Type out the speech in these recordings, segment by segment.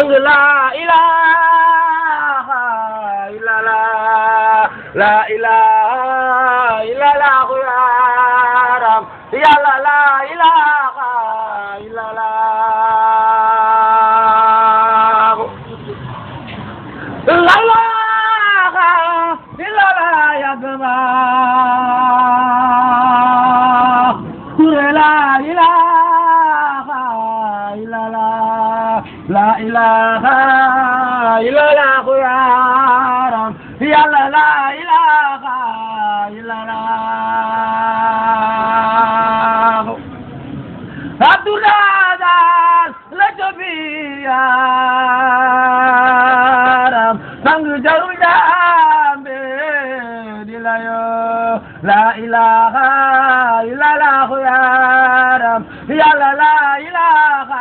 sang la ilaha illallah la ilaha illallah yaram yàlla la ilaha illallah la ilaha illallah ya gama kure la ilaha illallah la ilaha illallah yaram yàlla la ilaha illallah Abdullah daal la yaram sang jaru jambe di la yo la ilaha illallah yaram yàlla la ilaha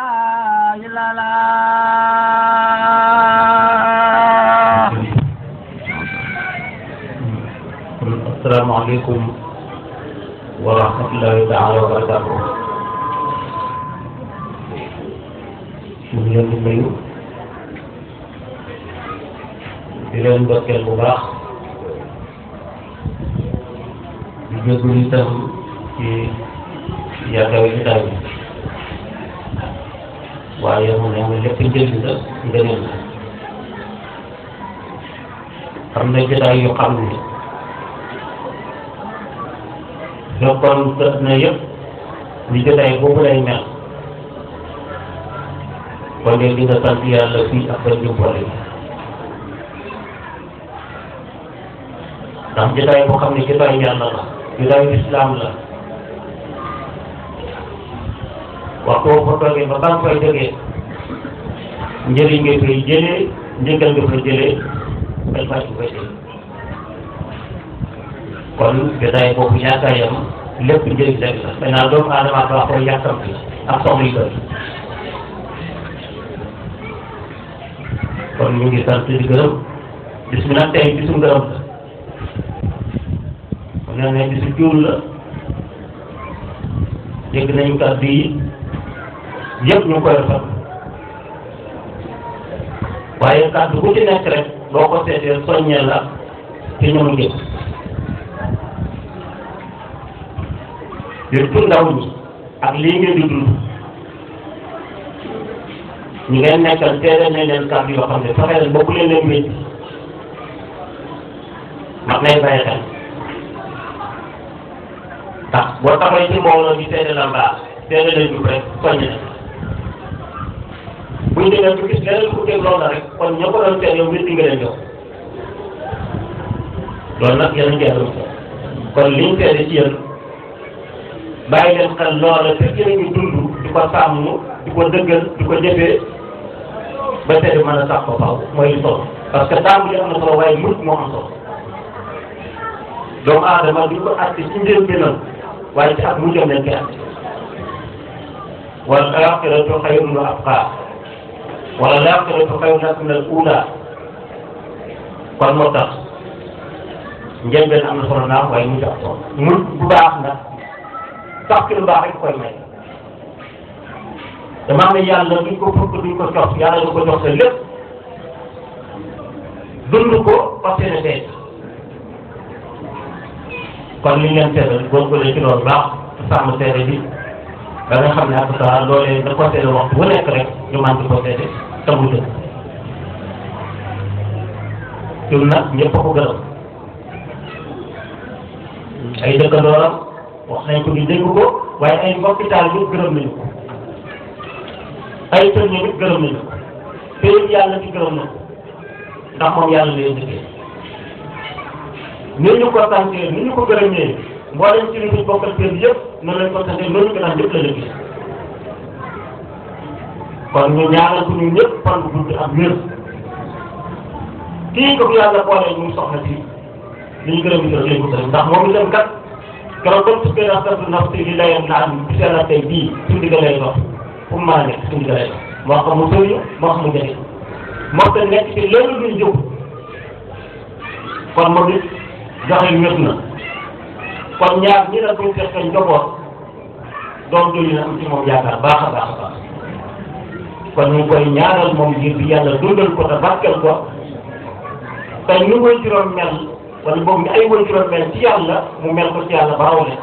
illallah asalaamaaleykum wa rahmatullahi taala wa barakatuh ñu ngi leen di nuyu di leen ndokkeel bu baax di jégalu itam ci yaakaar yi daal waaye mu ne nga lépp njëriñ la ngëneel la am na jotaay yu xam ne jokkoon tëdd na yëpp li jotaay boobu lay mel kon de di nga sant yàlla fii ak ba jëmboole yi ndax jotaay boo xam ne jotaay yàlla la jotaayu islam la waxtu boo fa toogee ba ba nga fay jógee njëriñ nga fay jëlee njëgal nga fa jëlee bay fàcc koy jëlee kon jotaay boobu yaakaayam lépp njëriñ rek la maintenant doomu aadama daa koy yàkkamti ak soxla yu bëri kon ñu ngi sant di gërëm bis mi nag tey bisu ngërëm la kon nee nañ bisu juul la dégg nañu kàddu yi yëpp ñu koy rafet waaye kàddu bu ci nekk rek boo ko seetee soññee la ci ñoom njëkk surtout ndaw ñi ak lii ngeen di dund ñu ngeen nekkal teere nañ leen kàddu yoo xam ne fexe leen bokku leen leen métti mag nay bàyyi xel ndax boo taxawee ci mbooloo di teere la mbaax teere leen jub rek soññ na buñ demee bu gis leneen ku teg loolu rek kon ñoo ko doon teere yow métti nga leen jox loolu nag yéen a ngi kon liñ teere ci yéen bàyyi leen xel loola fekk nañu dund di ko sàmm di ko dëggal di ko jëfee ba tey mën a sax ko faaw mooy li solo parce que tàmbali am na solo waaye mujj moo am solo doomu aadama duñ ko àtte ci njëlbéenam waaye ci ak mujjam lañ koy àtte wal aaxiratu xayrun wa abqaa wala laaxiratu xayrun laka min al uulaa kon moo tax njëlbéen am na solo naam waaye mujj am solo mujj bu baax nag sax ci lu baax rek koy may damaa ne yàlla duñ ko fukk duñ ko jox yàlla du ko jox sa lépp dund ko parce que ne tey kon li ngeen seetal góorgóorlu ci loolu baax sàmm seede bi ba nga xam ne ak saa loolee da ko seede waxtu bu nekk rek ñu mën di ko seede te mu dëgg ñun nag ñëpp a ko gërëm ay dëkkandooram wax nañ ko ñu dégg ko waaye ay mbokki taal bi gërëm nañu ko ay sëñ bi gërëm nañu ko te yàlla ci gërëm na ko ndax moom yàlla lay dëkkee ni ñu ko santee ni ñu ko gërëmee mboolem ci li ñu bokkal seen yëpp noonu lañ ko santee noonu ko naan yëpp la dëkkee kon ñu ñaanal ko ñu ñëpp fan bu gudd ak wér kii ko fi yàlla boolee ñu soxla ci li ñu gërëm di leen ko gërëm ndax moom itam kat keroog ba mu tuddee askan naf si li layam la am ci seen tey bii suñu digga lay dox fu mu mën a nekk suñu digga lay dox moo xam mu sëriñ moo xam mu jege moo tax nekk ci loolu luñ jóg kon moom it joxe wér na kon ñaar ñi la buñ fekkee njaboot doom jooju na am ci moom yaakaar baax a baax a baax kon ñu ngi koy ñaanal moom ngir bi yàlla dundal ko te barkeel ko te ñu koy juróom mel wala boog ni ay woy juróom mel ci yàlla mu mel ko ci yàlla ba rawle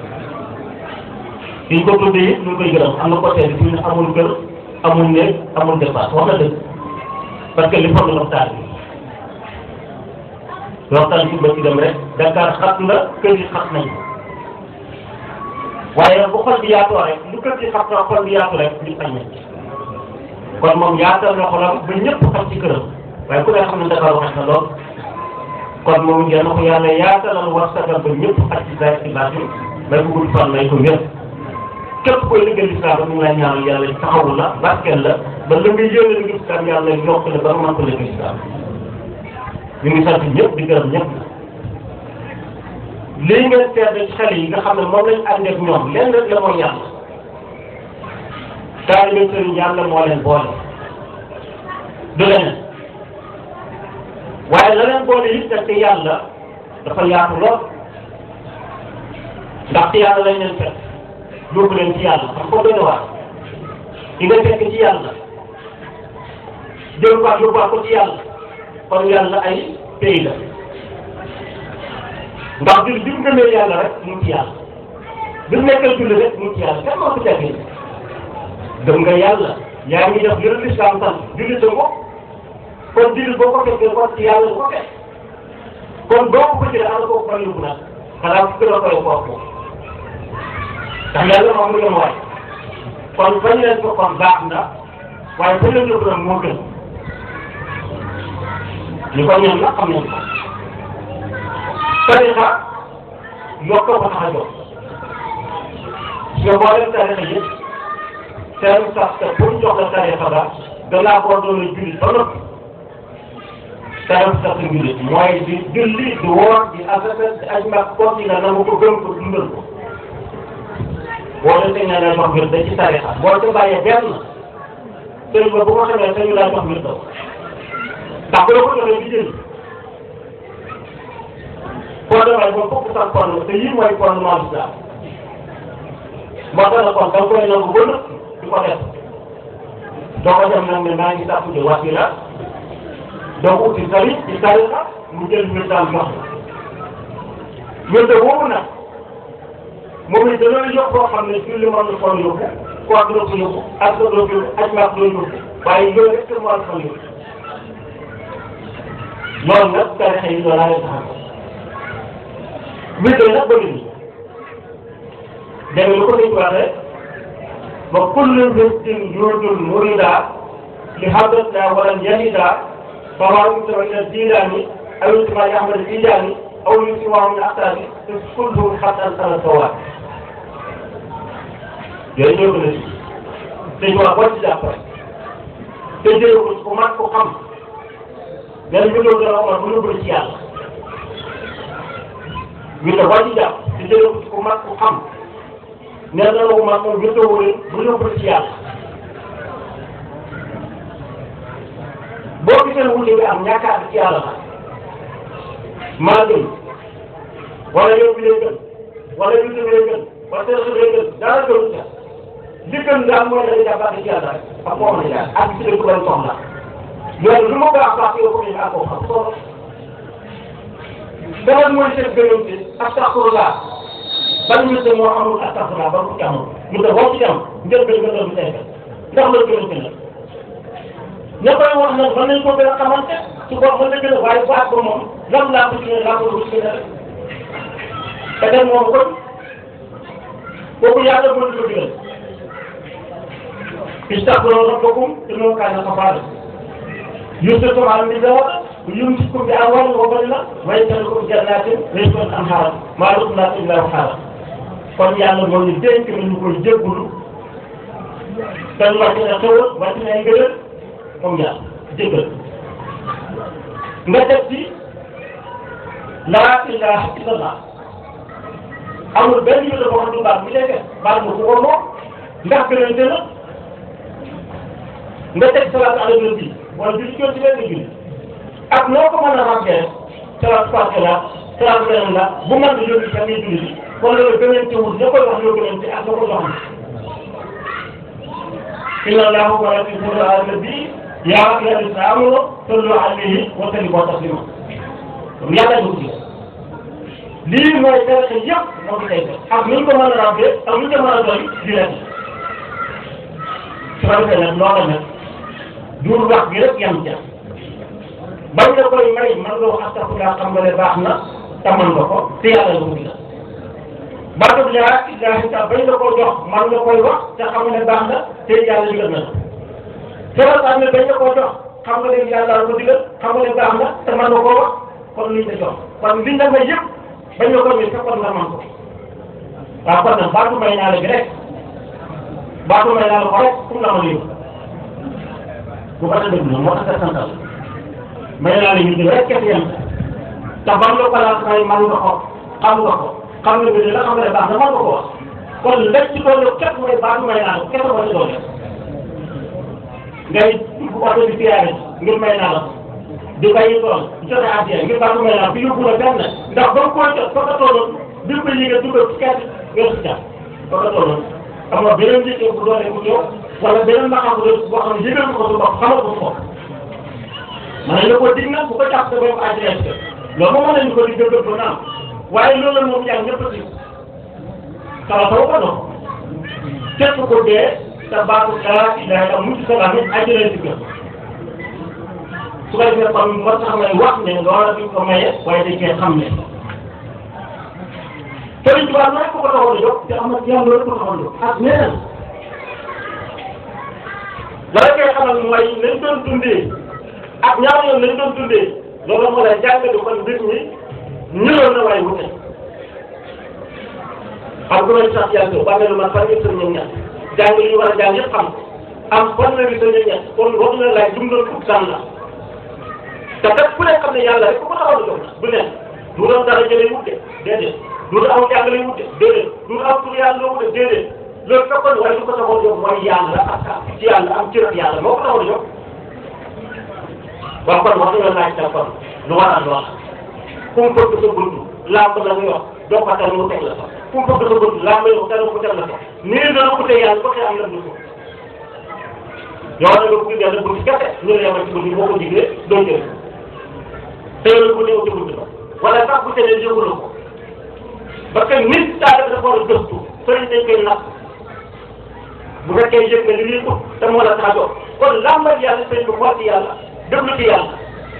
biñ ko tuddee it ñu koy gërëm am na ko teel fi ñu amul kër amul néeg amul dépasse wax na dëgg parce que li foog waxtaan bi waxtaan bi ba ci dem rek Dakar xat na kër yi xat nañ waaye bu xol bi yaatoo rek lu kër gi xat na xol bi yaatu rek ñu xañ nañ kon moom yaatal na xolam ba ñëpp xam ci këram waaye ku ne xam ne Dakar wax na lool kon moom ngeen ko yàlla yaatalal war sagal ba ñëpp xaj ci saa ci baatin may ko gudd fan may ko wér képp koy liggéey lislaam ba mu ngi lay ñaanal yàlla taxawu la barkeel la ba la nga yéene liggéey lislaam yàlla yokk la ba nga mën ko liggéey lislaam ñu ngi sant ñëpp di gërëm ñëpp lii ngeen seetlu ci xale yi nga xam ne moom lañ ànd ak ñoom lenn rek la mooy yàlla taalibe sëriñ yàlla moo leen boole du leneen waaye la leen boole it nag te yàlla dafa yaatu lool ndax ci yàlla lañ leen fekk yóbbu leen ci yàlla xam ko doy na waar di nga fekk ci yàlla jël ko yóbbuwaat ko ci yàlla kon yàlla ay pays la ndax bi bi mu gëmee yàlla rek mu ngi ci yàlla bi mu nekkal julli rek mu ngi ci yàlla kenn moo ko jàppee gëm nga yàlla yaa ngi def yële lislaam sant julli sa ko kon julli boo ko fekkee kon ci yàlla ko fekk kon boo ko ko jëlee ana ko fan yóbbu nag xanaa ku gën a koy kooku ndax yàlla moom mu gën waay kon bañ leen ko kon baax na waaye fa leen yóbbu nag moo gën ñu ko ñoom nag xam nañ ko tarixa yokk ko tax a jóg nga boolem tarixa yëpp seen sax te pour jox la tarixa ba danaa koo doon a julli ba noppi seen sax julli mooy di julli di woor di asaka di aj mag koo ci nga nangu ko gëm ko dundal ko boo leen teg ne jox ngir da ci tarixa boo ca bàyyee benn sëriñ ba bu ko xamee sañu laa jox ngir daw ndax bu la ko joxee di jël koo demee ba fokk sax kon te yii mooy fondement l'islam moo tax na kon da nga koy nangu ba nëpp di ko def doo ko dem nag ne maa ngi sàkku di wasila doo ko uti sari ci tarixa mu jël misaal jox la wérde woowu nag moom it dana yóbbu koo xam ne julli mën na ko yóbbu koor dina ko yóbbu ak dina ko yóbbu aj maak dina yóbbu waaye loolu rek moo la ko yóbbu loolu nag tarixa yi loolu laa leen taxaw wérde nag bëri ni dégg lu ko dañ waxee ba kullu wirdin yuridul murida li hadratina walan yanida فهو يكتب إلى الجيلاني أو يكتب إلى أحمد الجيلاني أو يكتب من أحسابه كله حتى أنسان السواد yooyu ñoo gën a si dañu wax boo ci jàpp rek te jëlee ko ku mat ko xam benn bi loolu dana amal bu ñu bëri ci yàlla ñu ne boo ci jàpp te jëlee ko ku mat ko xam nee na la ko mat moom ñu tëwul bu ñu bëri ci yàlla boo gisee wuute bi am ñàkk a ci yàlla la maa gën wala yow bi lay gën wala yow bi lay gën wala teel a lay gën dara gënu ca li gën daal mooy dañuy jàppaat ci yàlla rek ak moo mën a jaar ak ci dëkk ban soxla loolu lu ma baax baax yow ko ñu ak ko xam solo dara mooy seen gënoon ci astaxfirullah ban ñu ne moo amul astaxfirullah ba ko ci amul ñu ne boo ci am njël gën nga doon bi tey ndax loolu gënoon ci la ña koy wax nag mën nañu ko gën a xamante su ko mën na gën a waaye baat ba moom lam laa ko ci laa ko ci gën a rek te dem moom kon kooku yàlla mën ko digal istaghfiru rabbakum innahu kaana ghaffaara yumsikukum ala al-mizaar yumsikukum bi amwaalin wa baniina wa yaj'alukum jannaatin wa yaj'al anhaaran maa lakum laa tarjuuna waqaara kon yàlla moo ñu dénk na ñu koy jéggulu te ñu wàcc na xewal wàcc na ay ngëneel moom yàlla jéggal nga def ci laa ilaha illallah amul benn yu dafa wax du baax bi nekk baal ma ku ko moom ndax gënante na nga teg salaat ala nabi wala julli ci benn julli ak noo ko mën a ràññee salaat passé la salaat beneen la bu mën di yóbbu sa ngay julli bi wala nga gënante wul ña koy wax ñoo gënante ak ña ko jox inna allaha wa malaikatahu yusalluna ala nabi yaa ayyuha alladhina amanu sallu alayhi wa sallimu taslima kon yàlla ñu ci lii mooy tarixa yëpp moo ko tey ak nu ñu ko mën a ràbbee ak nu ñu ko mën a doy di leen su ko defee nag loola nag duur wax gi rek yam ca bañ nga koy may man nga wax astafurlah xam nga ne baax na te mën nga ko te yàlla la ko digal baatu bi laa ilaaha illa bañ nga koo jox man nga koy wax te xam nga ne baax na te yàlla digal na la sama xam ne bañ nga koo jox xam nga ne yàlla la ko digal xam nga ne baax na te mën nga koo wax kon liñ la jox kon liñ la may yëpp bañ nga ko may fekkoon nga man ko waaw kon nag baatu may naa la bi rek baatu may naa la ko rek fu mu la ma lii bu ko defee dëgg moo tax a santal may naa la ñu rek kese yem te ban la ko laal may man nga ko xam nga ko xam nga bi la xam nga ne baax na man nga ko wax kon lépp ci doole képp mooy baatu may naa la kese ko ci doole ngay oto bi siyaare ngir may naa la di bàyyi tool joxe addiya ngir baatu may naa la bi yóbbu la benn ndax ba nga koy jot fa nga tolloon bi ko yëgee dugal ci kese nga si jàpp fa nga tolloon am na beneen liggéey bu doole bu ñëw wala beneen maqaam bu boo xam ne yëgal ko sa bopp xamal ko sa bopp mën nañu ko dig nag bu ko jàpp sa bopp addiya ci loolu moom mën nañu ko dig gëgëm ba naam waaye loolu moom yaa ñëpp a si kala taw ko dox képp ko dee te baatu laa ilaaha illa mucc sa laa nit àjjana si gën su ko defee kon moo tax may wax ne loola duñ ko maye waaye dañ koy xam ne Sëriñ Tuubaa nag ko ko taxoon a jóg te am na yàlla loolu ko taxoon a jóg ak ñeneen la la koy xamal mooy nañ doon dundee ak ñaar yoon nañ doon dundee loolu moo lay jàngale kon mbir mi ñëwoon na waaye wute xam nga may sax yàlla ba mel man fan yëpp sëñ ñoom ñett jàng li ñu war a jàng yëpp xam am fan la sëñ ñoom ñett kon wax na laaj dum doon fukk sànn la te kat ku ne xam ne yàlla rek ku ko taxaw a jóg du ne du doon dara jëlee wute déedéet du doon aw jàng lay wute déedéet du doon aw tur yàlla la wute déedéet loolu fekkoon waaye lu ko taxaw a jóg mooy yàlla ak ci yàlla am cër yàlla moo ko taxaw a jóg waaw kon wax dëgg laaj kon lu war a doon fu mu bëgg sa bunt làmb la nga wax doo ko tere mu teg la sax fu mu bëgg sa bunt làmb la tere mu teg la sax nii dana ko teg yàlla ko teg am la ñu ko yow nag nga bëgg yàlla bunt kese ñu la yemal ci bunt boo ko diglee doo jël te yow la ko néew ci bunt ba wala sax bu tene yëgul ko parce que nit daa def dafa war a gëstu sëriñ dañ koy natt bu fekkee yëg nga li muy ut te moo la tax a jóg kon làmbal yàlla sëriñ bi xool ci yàlla déglu ci yàlla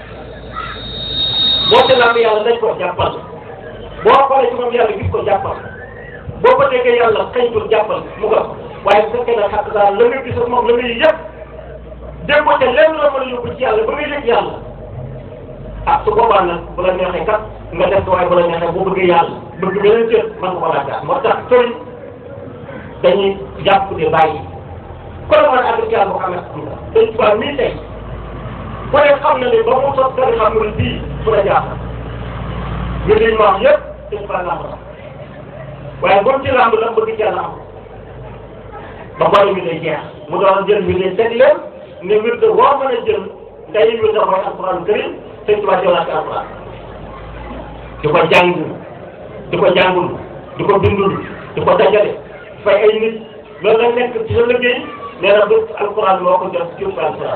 boo te làmb yàlla dañ ko jàppal boo xoolee ci moom yàlla gis ko jàppal boo ko déggee yàlla xëy ko jàppal mu nga waaye bu fekkee ne xàq daal la nga gis ak moom la nga yëg dégg ko te lenn la mën a yóbbu ci yàlla ba nga yëg yàlla ah su boobaa nag bu la neexee kat nga def waaye bu la neexee boo bëggee yàlla bëgg beneen cër mën nga ko laaj moo tax sëriñ dañuy jàpp di bàyyi kon man àgg ci yàlla boo xam ne am na dañ tubaab mii tey ku ne xam na ne ba mu sos dara xam nga bii fu la jaaxal ñu liñ ma wax yëpp dañ fa làmb la waaye boo ci làmb la bëgg ci yàlla am ba bari mi day jeex mu doon jël mi day teg leen ne wir de woo mën a jël day wir da mooy alquran karim sëñ tubaab jox la ci alquran di ko jàng di ko jàngul di ko bindul di ko dajale fay ay nit loolu la nekk ci sa liggéey nee na bés alquran moo ko jot ci alquran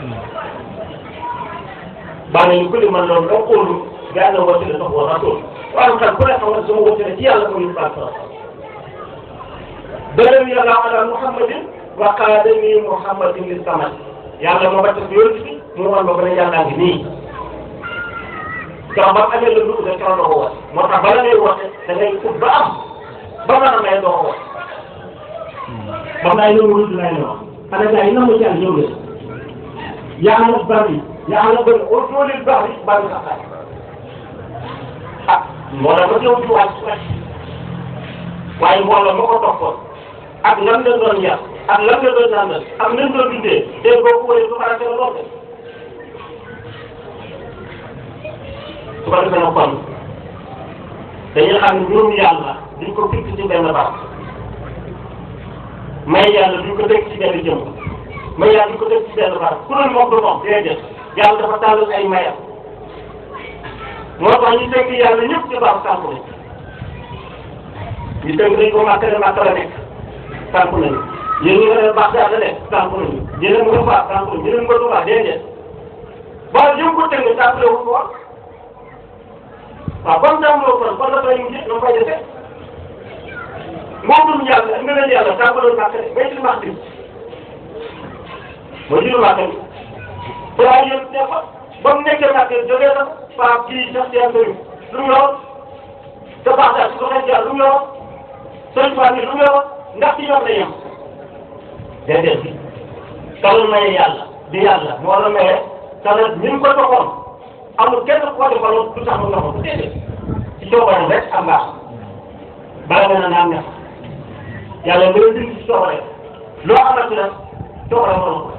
baa nañu kulli man loolu da xoolu bi ànd woote la sax wa rasul waaye xam ku ne xam nga sama woote ci yàlla ko ñu baal sa dërëm yàlla ala muhammadin wa qaadani muhammadin li samad yàlla moo bàcc si yonent bi mu wan ma ko ne yàllaa ngi nii ba amee la dugg rek keroog doo ko woote moo tax bala ngay woote da ngay ut ba am ba mën a may doo ko woote ba naa ñëw wut naa ñëw xanaa gars yi na mu jàll ñëw leen yaa ngi bari yaa ngi bëri au niveau du baax bi bari sax laaj ah moo tax ba ñëw ci wàcc wàcc waaye mbooloo moo ko toppoon ak lan la doon yar ak lan la doon naan ak lan doon dundee dégg nga ko wëree su farate la lool de su ko defee nag kon dañuy xam ne mbirum yàlla duñ ko fekk ci benn baax may yàlla duñ ko teg ci benn jëm may yàlla duñ ko teg ci benn baax ku ne moom du moom déedéet yàlla dafa tàllal ay mayam moo tax ñu tënk yàlla ñëpp ci baax sànq nañ ñu tënk dañ ko màkk ne màkk la nekk sànq nañu yéen ñi nga ne baax daal la nekk tànk nañu yéen a ngi ko faa tànk nañu yéen a ngi ko tubaab déedéet waaye yëngu ko tënk tàmbale wu ko wax waaw comme tàmbale wu ko kon la fay mujj na fay defee moo dul yàlla nga leen yàlla tàmbale wu de bay ci max bi mooy jiitu max bi balaa yëpp ne fa ba mu nekkee max bi jógee na Pape kii sax seen bëri lu mu yoroon te baax daal su ko xeet yàlla lu mu yoroon sëñ Ba lu mu yoroon ndax ci ñoom la yem déedéet bi kala maye yàlla di yàlla moo la maye kala ñu ngi ko toxoon amul kenn ku ko defaloon du tax mu ndoxoon bu déedéet ci coobareem rek am baax bala nga ne naan ne yàlla nga leen ci coobare loo xamante ne coobare moo ko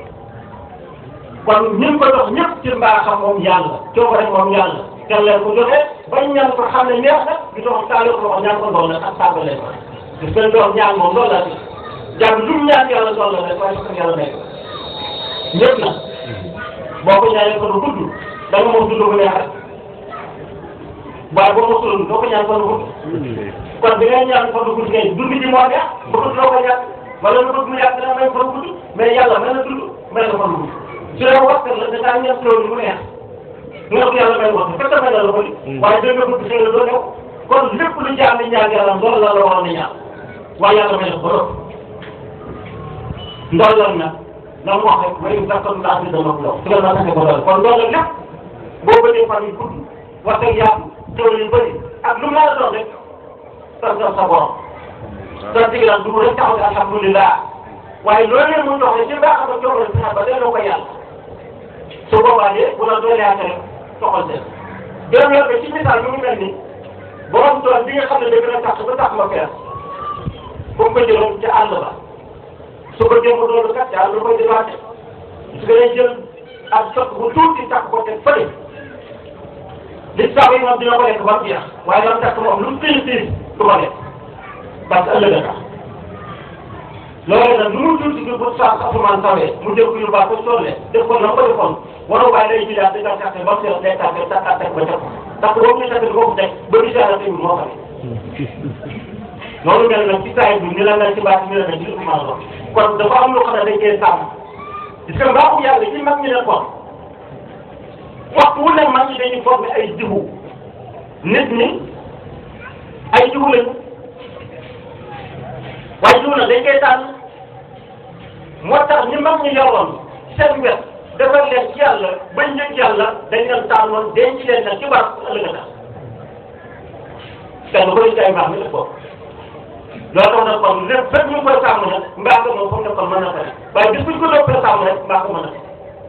kon ñu ngi ko dox ñëpp ci mbaaxam moom yàlla coobare moom yàlla kan leen ko joxe bañ ñaan ko xam ne neex na ñu dox taale ko wax ñaan ko ndox nag ak sàmm leen ko gis nga dox ñaan moom loolu la ci jàng lu mu ñaan yàlla doon la rek waaye sax yàlla nekk ñëpp na boo ko ñaanee ko du gudd da nga moom dund bu neex rek waaye boo mosul doo ko ñaan ko du gudd kon bi ngay ñaan ko du gudd ngay dund ji moo neex ba gudd loo ko ñaan wala lu bëgg mu yàgg dana may ko du gudd mais yàlla mën na dund may na ko du gudd su dee waxtaan la da ngaa ñaan loolu mu neex nga ko yàlla may wax fekk may na la ko di waaye dégg nga bëgg xëy na doo ñëw kon lépp lu jaam di ñaan yàlla loolu la la waroon a ñaan waaye yàlla may na ko ba ndolloon na la mu wax rek may dakkoon ndax bi dama ko su la taxe ko doon kon loolu lépp boo bëggee fan yu gudd wax dëgg yàlla teewlu yu bëri ak lu mu la doon rek sant sa borom sant gi nag du rek taxaw alhamdulilah waaye loolu leen mu dox rek ci mbaax ak coono fexe ba delloo ko yàlla su boobaa de bu la doole yaate rek toxal seen gërëm yor bi ci misaal mi ngi mel ni borom tool bi nga xam ne dëgg na tax ba tax ma fees comme ko jëloon ca àll ba su ko jëm doon kat yàlla lu koy débatté su ko jël ak sot bu tuuti takk ko teg fële li sax yi moom dina ko lekk ba mu jeex waaye lam takk moom lu mu tiis tiis du ko lekk parce que ëllëg a tax loolu nag lu mu tuuti bi bu sax asamaan sawee mu jël ko yóbbaa ko solle def ko na ko defoon waroo bàyyi lay jëlaat di nga taxe ba mu seet day taxe takkaat teg ba teg ko takk boobu ñu takk boobu teg ba di seet tamit moo xam loolu mel nag ci saa bi ni la mel ci baat ni la mel ci lu ma wax kon dafa am loo xam ne dañ koy sàmm parce que mbaaxu yàlla ci mag ñi ne kon waxtu wu ne mag ñi dañuy formé ay jiwu nit ñi ay jiwu lañu waaye jiwu nag dañ koy tànn moo tax ñi mag ñi yoroon seen wet defar leen ci yàlla bañ yëg yàlla dañ leen tànnoon denc leen nag ci barab ëllëg a tax kenn ko ci ay mbaax mi def ko loolu tax na kon lépp fépp ñu koy sàmm nag mbaax moom foofu ne kon mën na ko def waaye bis bu ñu ko doppee sàmm rek mbaax mën na ko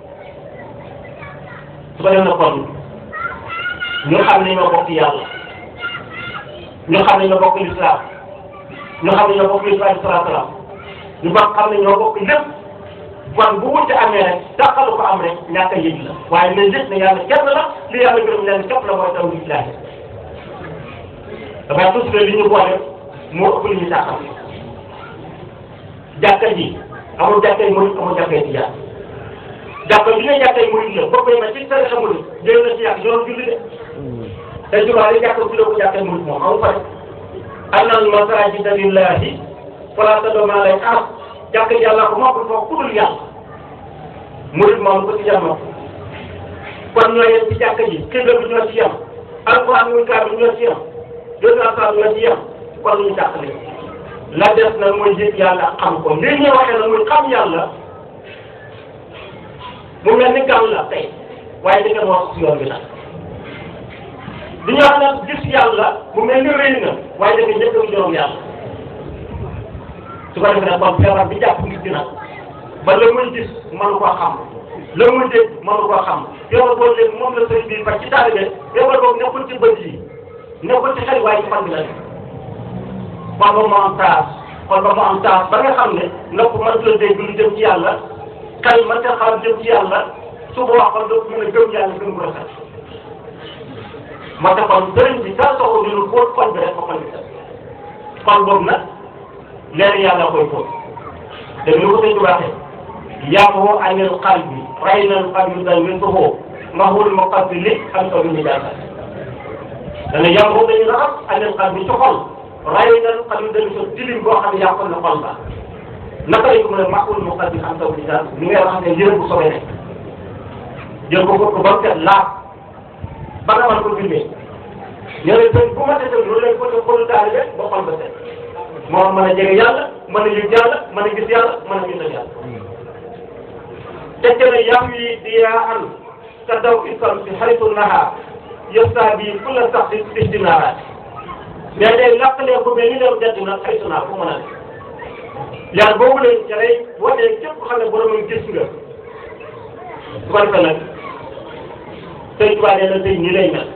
su ko def na kon ñu xam ne ñoo bokk yàlla ñu xam ne ñoo bokk lislaam ñu xam ne ñoo bokk lislaam salaam ñu bokk xam ne ñoo bokk lépp kon bu wuute amee rek dàqalu ko am rek ñàkk a yëg la waaye nañ gis ne yàlla kenn la li yàlla gërëm leen képp la mooy taw lislaahi dafay tus li ñu boole moo ëpp li ñu tàqal jàkka ji amul jàkkay murid amul jàkkay tijaan jàkka bi nga jàkkay murid la bokk na ci tarixa murid jël na ci yàq yoon julli de te jumaa yi jàkka bi la ko jàkkay murid moom amul fa annal masajida lillahi fala tad'u ma'a llahi ahad jàkka yàlla ko moo ko foofu ku dul yàlla murid moom ko ci jàmm kon ñoo yem ci jàkka ji xibla bi ñoo ci yem alquran muy kaar bi ñoo ci yem deux cent ñoo ci yem kon ñu tàqale la des nag mooy yëg yàlla xam ko li ñu waxee nag muy xam yàlla mu mel ni gàll la tey waaye di ngeen wax si yoon bi nag li ñu wax nag gis yàlla mu mel ni rëy na waaye da nga njëkk a juróom yàlla su ko defee nag kon feebar bi jàpp nit ki nag ba la muy gis mënu koo xam la muy dégg mënu koo xam yow boo leen moom la sëñ bi fa ci taalibe yow boobu nekkul ci bët yi nekkul ci xel waaye ci fan bi la nekk kon ba mu am taas kon ba mu am taas ba nga xam ne nopp mënut a dégg lu jëm ci yàlla xel mënut a xam jëm ci yàlla su boobaa kon doo mën a gëm yàlla gëm bu rafet moo tax kon sëriñ bi daa soxla ñu fóot xol bi rek ba xol bi set xol boobu nag leer yàlla koy fóot te ni ko sëñ bi waxee yaamoo anil qalbi raynal qalbi dal min tuxoo mahul muqabbili am ko bi ñu jaasa dana yaamoo dañu raxas anil qalbi ci xol raynal qalbi dal so tilim boo xam ne yàqoon na xol ba naka lañ ko mën a màqul mu xal bi am taw bi daal li ngay wax ne yërëm bu sobee nekk jël ko ko ba mu set laaf ba nga mën ko bindee ñeneen sëñ bu ma desee loolu lañ ko def xolu taalibe ba xol ba set moo mën a jege yàlla mën a yëg yàlla mën a gis yàlla mën a gis yàlla te ne yam yi diyaa an ka daw isam si xaritu naha yësta bi kulla sax si istinaaraat mais day làqalee ko mais ni dem jant na xaritu naa fu mën a ne yàlla boobu lañ ca lay wane képp xam ne boromam gis nga su ko defee nag sëñ Tuubaa nee na tey nii lay mel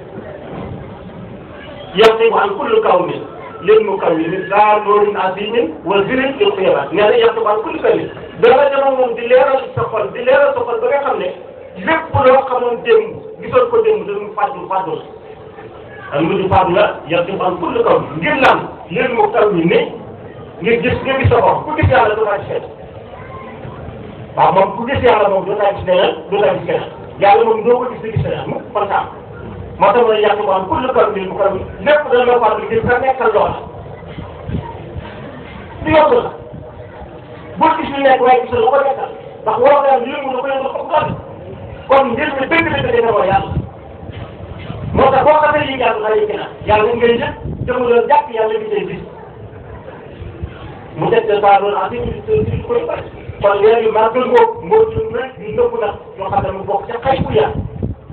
yaxtibu an kulli kawnin lil mukawwini daa noorin azimin wa zirin lil xiyabaat nee na yaxtibu an kulli kawnin dara dama moom di leeral sa xol di leeral sa xol ba nga xam ne lépp loo xamoon démb gisoon ko démb dañu fàttali fàttali ak mujj fàttali la yaxtibu an kulli kawnin ngir lan lil mukawwini ngir gis nga gis sa bopp ku gis yàlla doo taa gis keneen waaw moom ku gis yàlla moom doo taa gis keneen doo taa gis keneen yàlla moom doo ko gis di gis keneen mu kontaan moo tax ma ne yàq moom pour le corps bi mu ko lépp dana la faral di nga nekkal loola du yomb la bul gis ñu nekk waaye gis la ko nekkal ndax waroo ko yàlla yëngu na ko yëngu ko doon kon mbir mi dëgg dëgg dina ko yàlla moo tax boo xamee lii yàlla xale yi gën a yàlla moom ngay jël jëmu doon jàpp yàlla bi tey gis mu def de saa doon en tout koy bari kon léegi maa gën koo moo ci lu ñu nëpp nag ñoo xam ne mu bokk ca xay bu yàlla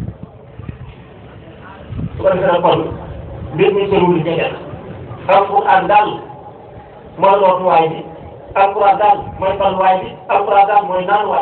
su ko defee nag kon mbir mi soriwul li jege na alquran daal mooy rootuwaay bi alquran daal mooy balwaay bi alquran daal mooy naanuwaay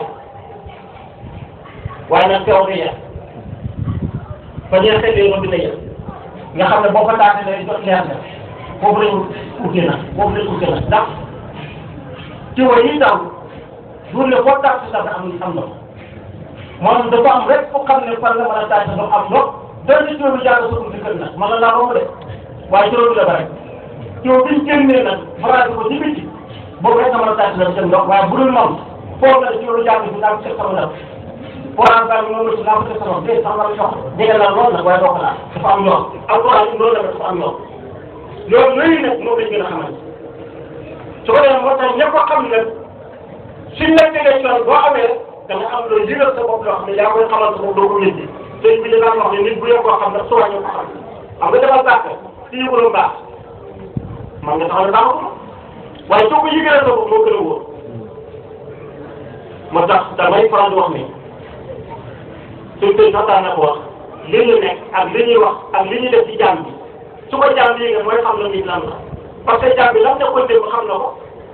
waaye nag teew na yàq fa ñuy xëy na dina yàq nga xam ne boo ko taatee day jot leer na foofu lañu uute na foofu lañu uute na ndax ci wa yi daw duul ne foo taat si sax am am na moom dafa am rek fu xam ne fan la mën a taat sa am ndox dara ci loolu jàng sa buntu kër nag mën na laa romb de waaye ci loolu la bare ci bi ñu génnee nag farata ko ci biti boobu rek nga mën a tàcc la seen ndox waaye bu dul moom foofu la ci loolu jàng si naa ko teg sama ndox forage bi moom la si naa ko teg sama ndox déedéet sax ma la jox jege naa lool nag waaye doo ko laal dafa am ndox alquran loolu la dafa am ndox loolu léegi nag moom lañ gën a xamante su ko defee moo tax ñëpp a xam nag suñ la tegee yoon boo amee da nga am loolu yëgal sa bopp loo xam ne yaa koy xamal sa bopp doo ko wéddi sëñ bi daan wax ne nit bu yëg koo xam ndax soo ñu ko xam xam nga dafa baax ci yëguloo baax man nga taxaw ne baax ko waaye soo ko yëgalee sa bopp moo gën a wóor moo tax damay faral di wax ni suñ koy sax daan na ko wax li ñu nekk ak li ñuy wax ak li ñuy def ci jaam bi su ko jaam bi yëgee mooy xam na ni lan la parce que jaam bi lan nekkoon démb xam na ko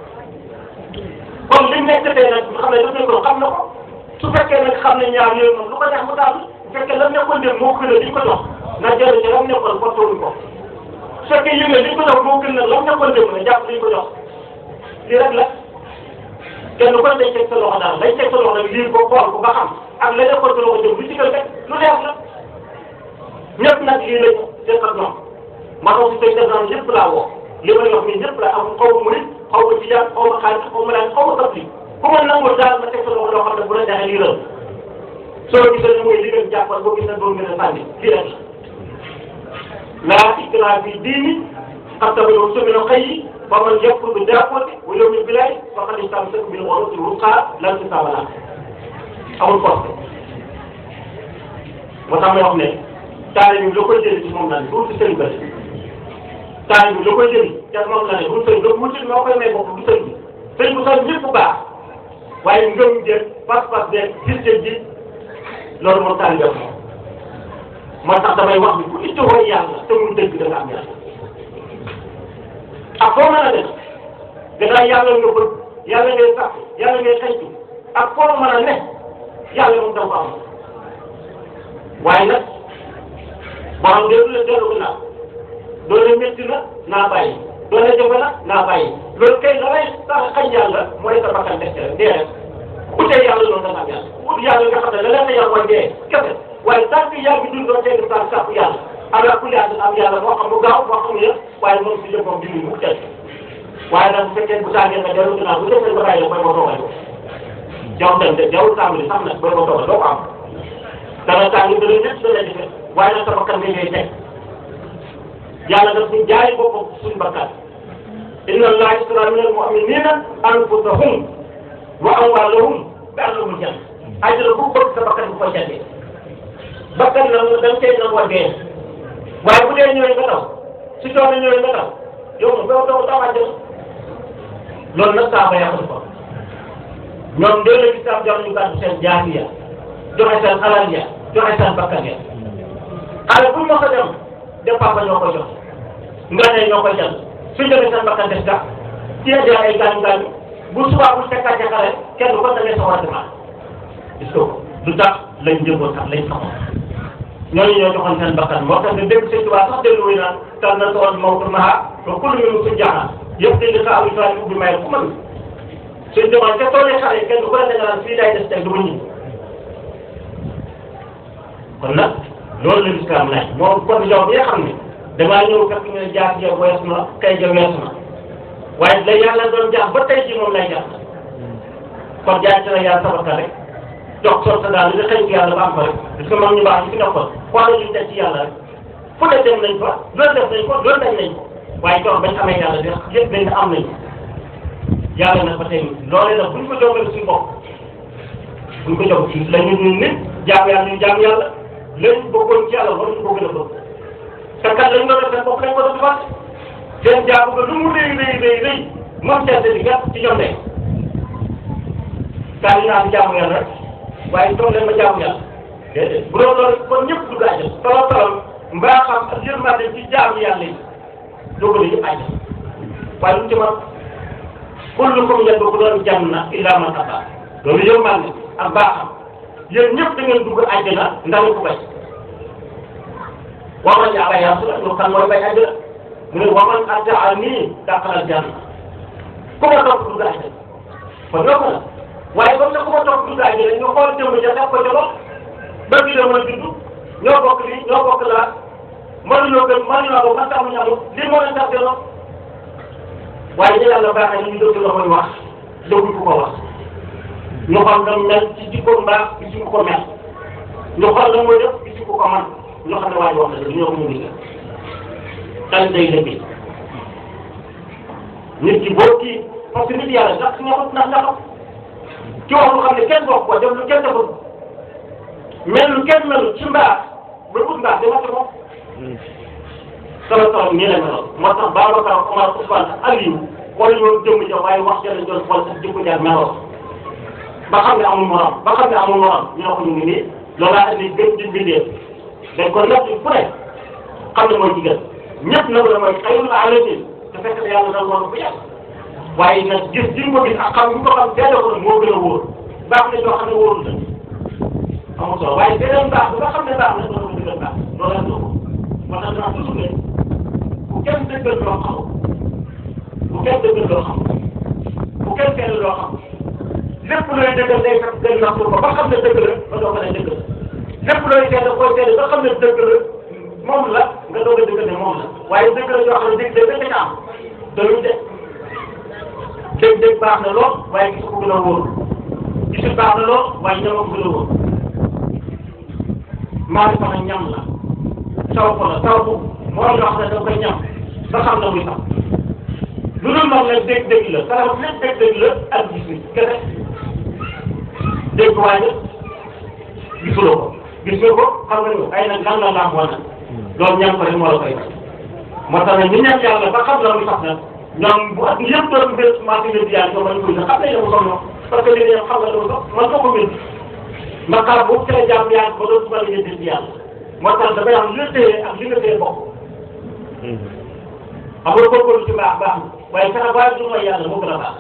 kon liñ nekk tey nag xam ne daf ne ko xam na ko su fekkee nag xam ne ñaar yooyu moom lu ko neex mu daal bu fekkee lan nekkoon dem moo gën a liñ ko jox na jël ci lan nekkoon ba tollu ko su fekkee yëngu liñ ko jox moo gën a lan nekkoon dem na jàpp liñ ko jox lii rek la kenn ku ne day teg sa loxo daal day teg sa loxo nag lii ko xool ko ba xam ak la nekkoon sa loxo jëm lu ci gën rek lu neex la ñëpp nag lii lañ def ak ñoom maa ngi koy def naan ñëpp laa woo li may wax nii ñëpp laa am xaw ma murit xaw ma tijaan xaw ma xaalis xaw ma daan xaw ma kaf li ku ma nangul daal ma teg sa loxo loo xam ne bu la jaxee lii la soo gisee ne mooy li ngeen jàppal boo gisee doon ngeen a sànni lii rek la laa ikraaha fi diini qad tabayyana rushdu mina al-ghayyi faman yakfur bi daaguuti wal yu'min billaahi faqad istamsaka bil urwatil wuthqaa laa infisaama lahaa amul force moo tax may wax ne taalibe bi la koy jëli ci moom la ne du ci sëriñ ba taalibe bi la koy jëli te moom la ne du sëriñ ba wutil moo koy may bopp du sëriñ bi sëriñ bu sax ñëpp baax waaye ngëm jël pas-pas beeg gis ji loolu moom taalibe bi moom moo tax damay wax ni ku ittoo yàlla te mu dëgg da nga am yàlla ak foo mën a def gannaaw yàlla nga bëgg yàlla ngay sax yàlla ngay xëytu ak foo mën a ne yàlla moom da nga ko am waaye nag boo xam ne lu la dellu ko naa doole métti na naa bàyyi doole jafe na naa bàyyi loolu kay la lay tax xañ yàlla mooy sa bakkan def ca dee rek utee yàlla loolu da nga am yàlla ut yàlla nga xam ne la leen na yàlla mooy dee kese waaye tant que yaa ngi dund doo teel a sàpp yàlla ala kulli am yàlla moo xam lu gaaw moo xam ne waaye moom si yëpp moom dindi mu teel waaye nag bu fekkee bu tàngee nga dellu ginnaaw bu defee ba bàyyi la mooy moo toogal ko jaww dem de jaww tàmbali sax nag booy moo toogal doo ko am dana tàng dana ñett dana jafe waaye nag sa bakkan bi ngay teg yàlla daf ñu jaay boppam suñu bakkan inna allaha ishtara minal mu'minina mu'minina anfusahum wa amwaalahum bi annahum janna àjjana ku bëgg sa bakkan bu koy jàddee bakkan na da nga cay nangoo dee waaye bu dee ñëwee nga daw si coono ñëwee nga daw yow moom doo doo doo àjjana loolu nag saa ba yàqu ko ñoom dee la gis am jox ñu gàddu seen jaasi ya joxe seen alal ya joxe seen bakkan ya xale bu ñu mos a dem dem papa ñoo koy jox nga ne ñoo koy jël suñ demee seen bakkan des ga ci la ay gaañu gaañu bu subaa bu fekkaat ca xale kenn ko da ngay soxla demaat gis nga du tax lañ jëmboon sax lañ xamoon ñooñu ñoo joxoon seen bakkan moo tax nga dégg sëñ Tuubaa sax déglu wuy naan tal na soon mawtu maha ba kullu min suñ jaaxaan yëpp dañ di xaaru saa ubbi may ku mën suñ demoon ca tool yi xale yi kenn ku ne da nga naan fii lay des tey du ma ñibbi kon nag loolu la lislaam laaj moom kon yow bi nga xam ne damaa ñëw fekk ñu ne jaar ja wees na kay ja wees na waaye la yàlla doon jaar ba tey ji moom lay jaar kon jaar ci la yàlla sabaka rek jox sol sa daal li nga xëy ci yàlla ba am ko rek parce que moom ñu baax ñu fi nekkoon xoolal ñu teg ci yàlla rek fu ne dem nañ fa loolu def nañ ko loolu dañ nañ ko waaye jox bañ amee yàlla def yëpp dañ ne am nañ ko yàlla nag ba tey loolee nag buñ ko joxee suñu bopp buñ ko jox ci la ñu ñu nit jaam yàlla ñu jaam yàlla lañ bëggoon ci yàlla waruñu ko gën a bëgg te kat lañ doon def seen bopp lañ ko doon defal seen jaamu ko lu mu rëy rëy rëy rëy moom seen di gàtt ci ñoom de kaa ñu naan jaamu yàlla rek waaye toog leen ma jaamu yàlla déedéet bu doon loolu kon ñëpp dugg àjjal tolol tolol mbaa xam ak yërmande ci jaamu yàlla yi dugg yëpp àjjal waaye lu ci man kullukum yadxulul janna illa man aba loolu yërmande ak baaxam yéen ñëpp da ngeen dugg àjjana ndax ko bay waman aba ya rasul ñu kan mooy bay àjjana mu ne waman ataa nii dàqalal janna ku ma topp dugg àjjana kon yokku na waaye comme nag ku ma topp dugg àjjana ñu xool jëmm ja def ko ca bopp ba ñu la mën a judd ñoo bokk lii ñoo bokk laa mënuñoo gën mënuñoo ko man tax ñu amul lii moo leen tax delloo waaye ñu yàlla baaxee ñu dëgg la mooy wax dëgg ku ko wax ñu xool nga mel ci jikko mbaax ci jikko ko mel ñu xool la mooy def ci jikko ko man ñu xam ne waa ji wax na dëgg ñoo ko mu ngi tan day dëgg nit ki boo kii parce que nit yàlla sax ñaxut ndax ñaxut ci wax lu xam ne kenn bokk ko def lu kenn defut mel lu kenn melu ci mbaax ba ut mbaax dama ko moom solo solo nii la meloon moo tax Babacar Omar Ousmane ak Aliou xool ñoo jëmm ja waaye wax ja lañ doon xool sax jikko jaar meloo ba xam ne amul morom ba xam ne amul morom ñu ne ko ñu ngi nii loolaa indi gën di bindee dañ ko natt fu ne xam ne mooy jigéen ñëpp nag la mooy xayrul alamin te fekk na yàlla dal woon bu yàgg waaye nag gis ji nga ko gis ak xam nga ko xam seede ko nag moo gën a wóor baax na joo xam ne wóorul la amul solo waaye beneen baax ba nga xam ne baax na doo ko dëggal baax loolu la doo moo tax dinaa toujours ne bu kenn dëggal loo xamul bu kenn dëggal loo xamul bu kenn seede loo xamul lépp looy dëggal day fekk gën nax ko ba xam ne dëgg la ba doo ko ne dëgg la lépp looy seede koy seede ba xam ne dëgg la moom la nga doog a dëggal ne moom la waaye dëgg la yoo xam ne dëgg dëgg dëgg am te luñ de dëgg dëgg baax na lool waaye gis ko gën a wóor gisul baax na lool waaye ñam ko gën a wóor maa ngi fa ñam la taw ko la taw ko moo loo xam ne da koy ñam ba xam na muy sax lu dul moom nag dégg dégg la sax lépp dégg dégg la ak gis ni kese dégg waaye gisuloo ko gis nga ko xam nga ni ay nag lan la laam woon loolu ñaan ko rek moo la koy may moo tax nag ñu ñaan yàlla ba xam la muy sax nag ñoom bu at yëpp doon bés marché bi yàlla ñoom lañ koy xam nañ ne mu sonn parce que li ngeen xam nga dafa sox man soo ko mën mbaqaar boobu ci la jàmm yàlla ba doon suba ngeen dégg yàlla moo tax dafay am li nga téye ak li nga téye bokk xam nga góorgóorlu ci baax baax na waaye fexe baax du mooy yàlla moo gën a baax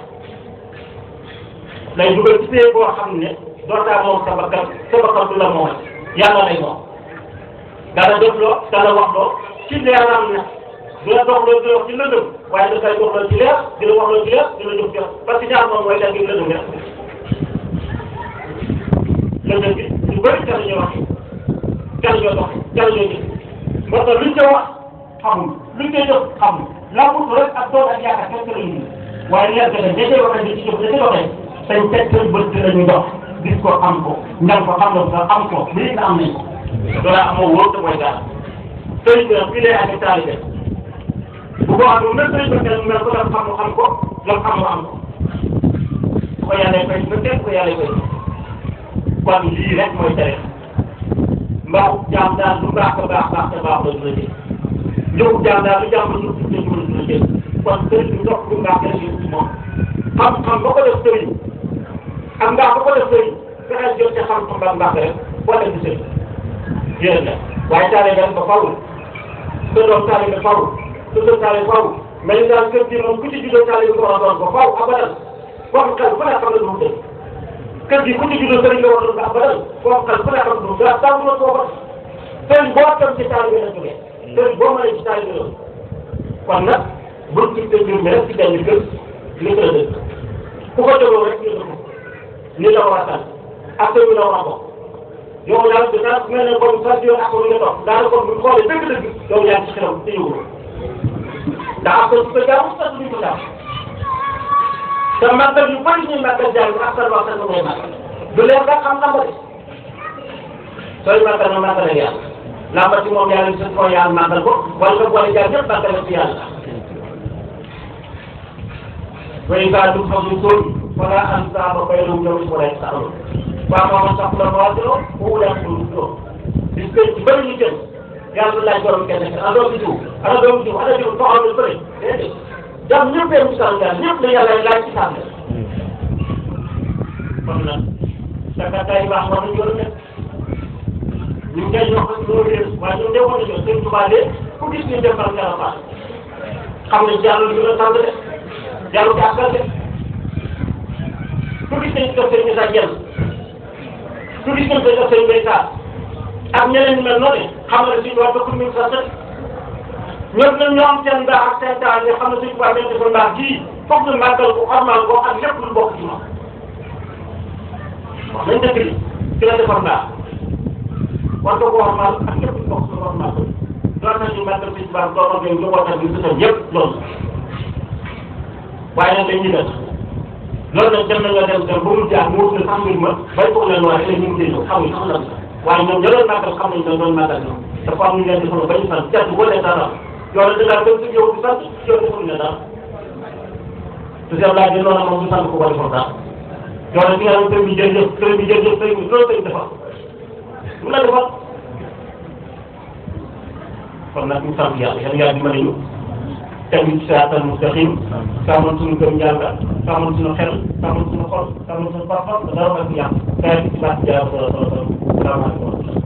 lay dugal ci téye boo xam ne dootaa moom sa bakkan sa bakkan du la moom yàlla lay moom dana def loo dana wax loo ci leeram ne du la dox loo di la wax ci lëndëm waaye dafay dox loo ci leer di la wax loo ci leer di la jox jox parce que ñaar moom mooy daal di lëndëm rek lëndëm bi lu bëri ca la ñuy wax ca la ñuy dox ca la ñuy gis moo tax luñ ca wax xamul luñ koy def xamul lambut rek ak doon ak yaakaar kenn la ñu waaye leer ga ña cay waxee di ci jëf ña cay waxee sañ teg seen bët la ñu dox gis ko am ko ñan ko xam nga am ko lii nga am nañ ko loolu amoo wóor te mooy dara sëriñ bi nag fii lay amee taalibe bu ko amee même sëriñ bi kenn mel ko def xam xam ko lam am mu am ko su ko yàlla fay ba teg ko yàlla fay kon lii rek mooy tere mbaaxu jaam daal lu baax ko baax baax te baax la dina jël njëgu jaam daal lu jaam la ñu tudd nañu mën dina jël kon sëriñ bi ndox bu baax rek ñu moom xam-xam ba ko def sëriñ ak mbaax ba ko def sëriñ fexeel jot ca xam-xam ba mbaax rek boo dem di sëriñ yéen la waaye taale dem ba fawul sa doom taale ba fawul sa doom taale fawul mais li daal kër gi moom ku ci juddoo taale bi ko war a doon ba faw abadan boo xel fu ne xam ne du mu dëgg kër gi ku ci juddoo sëriñ nga war a doon ba abadan boo xel fu ne xam ne du mu dëgg taw la koo sëriñ boo tam ci taale bi la jógee sëriñ boo mënee ci taale bi la kon nag bul ci sa mbir mi rek ci benn kër li ko la dëgg ku ko jógoo rek ñu dëgg ni la war a tànn ak sa wi la war a bokk yow daal de daal mel ne comme sax yow ak nga toog daanaka kon bu ñu xoolee dëgg-dëgg yow yaa ngi ci xelam te yëngu ndax ak su ko jaamu sax duñ ko jaamu te màggal yu bëri ñuy màggal jaay ak sa wax sa ngay màggal du leen nga xam lamba de sooy màggal na màggal ak yàlla lamba ci moom yàlla sa ko yàlla màggal ko wala nga boole jaay ñëpp màggal ci yàlla way gaa du xam ñu tóol wala an saa ba bay lu ñëw ci wala sa amul waaw moom sax la waa doo mu wulaat ko lu doo bis que ci bëri ñu jëm yàlla du laaj borom kenn ana doomu jiw ana doomu jiw ana jiw soxla lu bëri déedéet jàmm ñëpp yem ci sànq ñëpp la yàlla laaj ci sànq kon nag sakataay baax war nañu war a def ñu ngi koy ñoo xam loolu réer waaye ñun de war nañu seen tubaab de ku gis ñu dem par kala baax xam ne jàll ñu la sant de jàll ci askan de ku gis nañ ko seen ñu sa jenn su di gën a sëñ Mbaye Sarr ak ñeneen ñu mel noonu xam nga ne suñu waa dëkk mi ngi sant ñoom ñoom ñoo am seen mbaax ak seen taal ñoo xam ne suñu waa dañu defal mbaax gii foog ñu màggal ko xormaal ko ak lépp lu bokk ci moom. wax nañ dëkk bi ci la defal mbaax war nga ko xormaal ak lépp lu bokk ci xormaal ko loolu nag ñu màggal suñu baax doo ko ñu woote bi gisal yëpp loolu waaye nag dañuy def. loolu nag dem nañoo dem dem ba mu jaar mu wut ne sax mbir ma bay foog leen waaye léegi ñu ngi koy ñëw xamuñ sax lan la waaye ñoom ñoo doon màggal xam nañ ne doon màggal ñoom dafa am ñu leen di xool ba ñu sant jàpp boo leen dara yow nag dangaa dem si yow di sant yow deful ne dara te seen laaj bi noonu moom du sant ko ko defal dara yow nag di nga xam sëñ bi jërëjëf sëñ bi jërëjëf sëñ bi loolu sëñ defal mu la defal kon nag ñu sant yàlla yàlla yàlla dimbali ñu teg ñu ci siraatal mustaqim sàmmal suñu gëm yàlla sàmmal suñu xel sàmmal suñu xol sàmmal suñu pas-pas dara ma fi yàq kay ci baax jaar solo solo solo salaamaaleykum